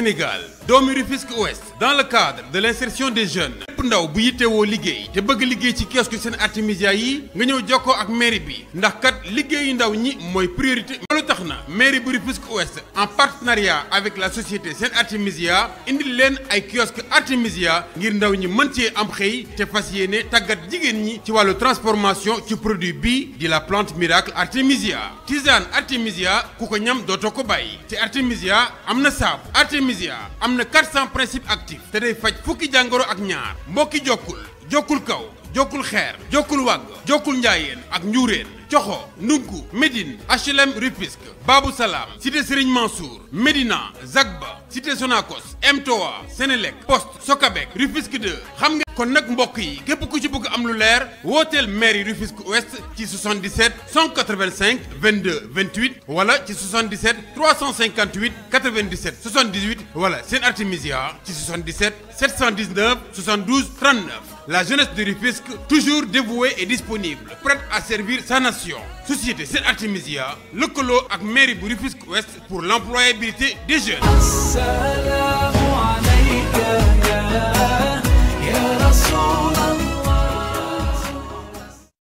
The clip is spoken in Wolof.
Sénégal doomi Rufisque Ouest dans le cadre de l'insertion des jeunes lépp ndaw bu yittewoo liggéey te bëgg liggéey ci kiosque seen artémisia yi nga ñëw jokkoo ak mairie bi ndax kat liggéeyu ndaw ñi mooy priorité loolu tax na mairie bu Rufisque Ouest en partenariat avec la société seen artémisia indil leen ay kiosque artémisia ngir ndaw ñi mën cee am xëy te fas yéene tàggat jigéen ñi ci wàllu transformation ci produit bii di la plante miracle artémisia tisane artémisia ku ko ñam dootoo ko bàyyi te artémisia am na saabu artémisia am na 400 principes actifs te day faj fukki jàngoro ak ñaar mbokki jokkul jokkul kaw jokkul xeer jokkul wàgg jokkul njaayeen ak njuureen coxo ndunku Médine HLM Rufisque Babou Salam cité Serigne Mansour Médina Zagba cité Sonacos M3 Sénélec Poste Socabek Rufisque 2 xam nga kon nag mbokk yi képp ku ci bëgg am lu leer wooteel mairie Rufisque Ouest ci 77 185 22 28 wala ci 77 358 97 78 wala seen artémisia ci 77 719 72 39 la jeunesse de Rufisque toujours dévouée et disponible prête à servir sa nation société Sen Artémisia lëkkaloo ak mairie bu Rufisque Ouest pour l'employabilité des jeunes